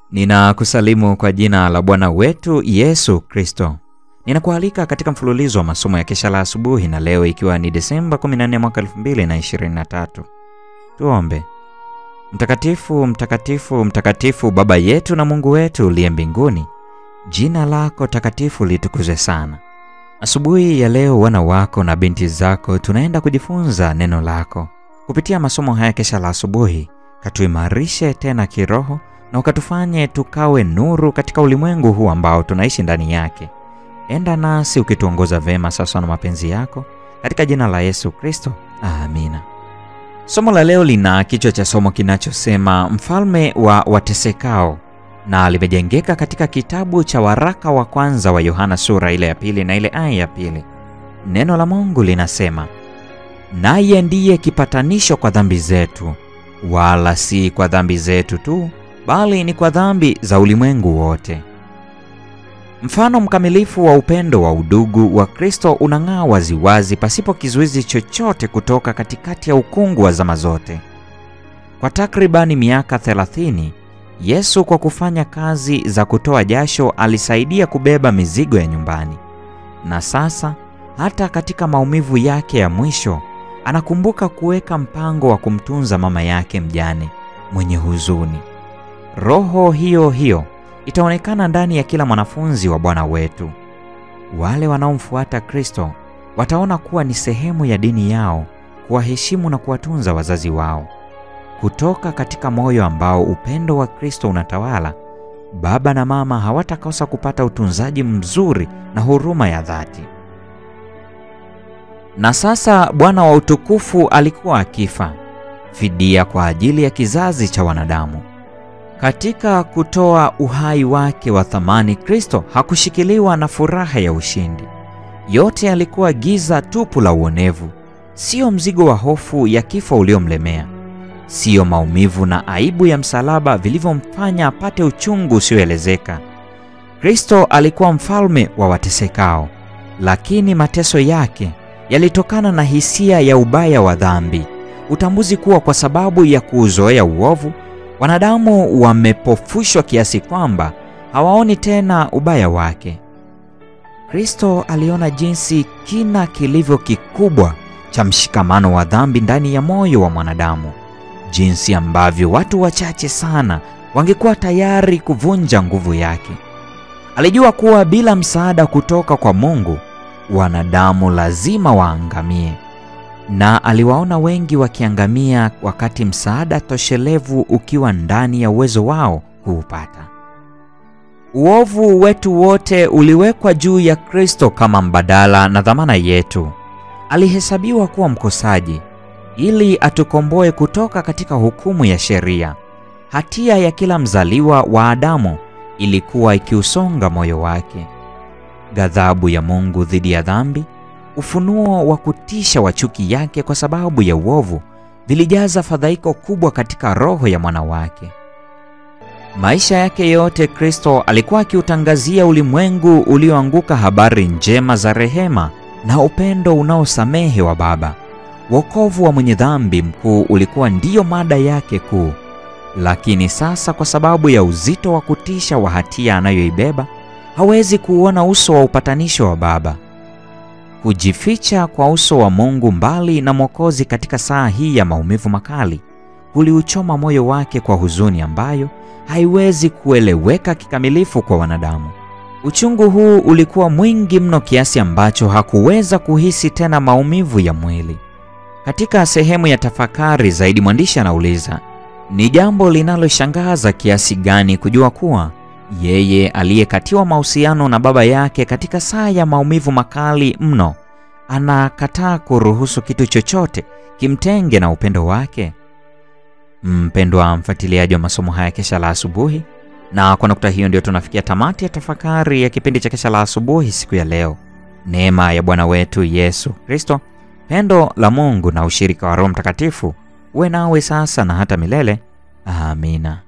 Ninakusalimu kwa jina la Bwana wetu Yesu Kristo. Ninakualika katika mfululizo wa masomo ya kesha la asubuhi na leo ikiwa ni Desemba 14 mwaka 2023. Tuombe. Mtakatifu, mtakatifu, mtakatifu Baba yetu na Mungu wetu uliye mbinguni, jina lako takatifu litukuzwe sana. Asubuhi ya leo wana wako na binti zako tunaenda kujifunza neno lako. Kupitia masomo haya kesha la asubuhi, katuimarishe tena kiroho na ukatufanye tukawe nuru katika ulimwengu huu ambao tunaishi ndani yake. Enda nasi ukituongoza vema sasa na mapenzi yako, katika jina la Yesu Kristo, amina. Somo la leo lina kichwa cha somo kinachosema mfalme wa watesekao, na limejengeka katika kitabu cha waraka wa kwanza wa Yohana sura ile ya pili na ile aya ya pili. Neno la Mungu linasema, naye ndiye kipatanisho kwa dhambi zetu, wala si kwa dhambi zetu tu bali ni kwa dhambi za ulimwengu wote. Mfano mkamilifu wa upendo wa udugu wa Kristo unang'aa waziwazi pasipo kizuizi chochote kutoka katikati ya ukungu wa zama zote. Kwa takribani miaka 30, Yesu kwa kufanya kazi za kutoa jasho alisaidia kubeba mizigo ya nyumbani. Na sasa hata katika maumivu yake ya mwisho anakumbuka kuweka mpango wa kumtunza mama yake mjane mwenye huzuni. Roho hiyo hiyo itaonekana ndani ya kila mwanafunzi wa Bwana wetu. Wale wanaomfuata Kristo wataona kuwa ni sehemu ya dini yao kuwaheshimu na kuwatunza wazazi wao. Kutoka katika moyo ambao upendo wa Kristo unatawala, baba na mama hawatakosa kupata utunzaji mzuri na huruma ya dhati. Na sasa Bwana wa utukufu alikuwa akifa, fidia kwa ajili ya kizazi cha wanadamu. Katika kutoa uhai wake wa thamani, Kristo hakushikiliwa na furaha ya ushindi. Yote yalikuwa giza tupu la uonevu, sio mzigo wa hofu ya kifo uliomlemea, sio maumivu na aibu ya msalaba vilivyomfanya apate uchungu usioelezeka. Kristo alikuwa mfalme wa watesekao, lakini mateso yake yalitokana na hisia ya ubaya wa dhambi, utambuzi kuwa kwa sababu ya kuuzoea uovu wanadamu wamepofushwa kiasi kwamba hawaoni tena ubaya wake. Kristo aliona jinsi kina kilivyo kikubwa cha mshikamano wa dhambi ndani ya moyo wa mwanadamu, jinsi ambavyo watu wachache sana wangekuwa tayari kuvunja nguvu yake. Alijua kuwa bila msaada kutoka kwa Mungu, wanadamu lazima waangamie na aliwaona wengi wakiangamia wakati msaada toshelevu ukiwa ndani ya uwezo wao kuupata. Uovu wetu wote uliwekwa juu ya Kristo kama mbadala na dhamana yetu. Alihesabiwa kuwa mkosaji ili atukomboe kutoka katika hukumu ya sheria. Hatia ya kila mzaliwa wa Adamu ilikuwa ikiusonga moyo wake. Ghadhabu ya Mungu dhidi ya dhambi ufunuo wa kutisha wa chuki yake kwa sababu ya uovu vilijaza fadhaiko kubwa katika roho ya mwana wake. Maisha yake yote Kristo alikuwa akiutangazia ulimwengu ulioanguka habari njema za rehema na upendo unaosamehe wa Baba. Wokovu wa mwenye dhambi mkuu ulikuwa ndiyo mada yake kuu, lakini sasa kwa sababu ya uzito wa kutisha wa hatia anayoibeba hawezi kuuona uso wa upatanisho wa Baba. Kujificha kwa uso wa Mungu mbali na Mwokozi katika saa hii ya maumivu makali kuliuchoma moyo wake kwa huzuni ambayo haiwezi kueleweka kikamilifu kwa wanadamu. Uchungu huu ulikuwa mwingi mno kiasi ambacho hakuweza kuhisi tena maumivu ya mwili. Katika sehemu ya tafakari zaidi, mwandishi anauliza, ni jambo linaloshangaza kiasi gani kujua kuwa yeye aliyekatiwa mahusiano na baba yake katika saa ya maumivu makali mno anakataa kuruhusu kitu chochote kimtenge na upendo wake. Mpendwa mfuatiliaji wa masomo haya kesha la asubuhi, na kwa nukta hiyo ndio tunafikia tamati ya tafakari ya kipindi cha kesha la asubuhi siku ya leo. Neema ya Bwana wetu Yesu Kristo, pendo la Mungu na ushirika wa Roho Mtakatifu uwe nawe sasa na hata milele. Amina.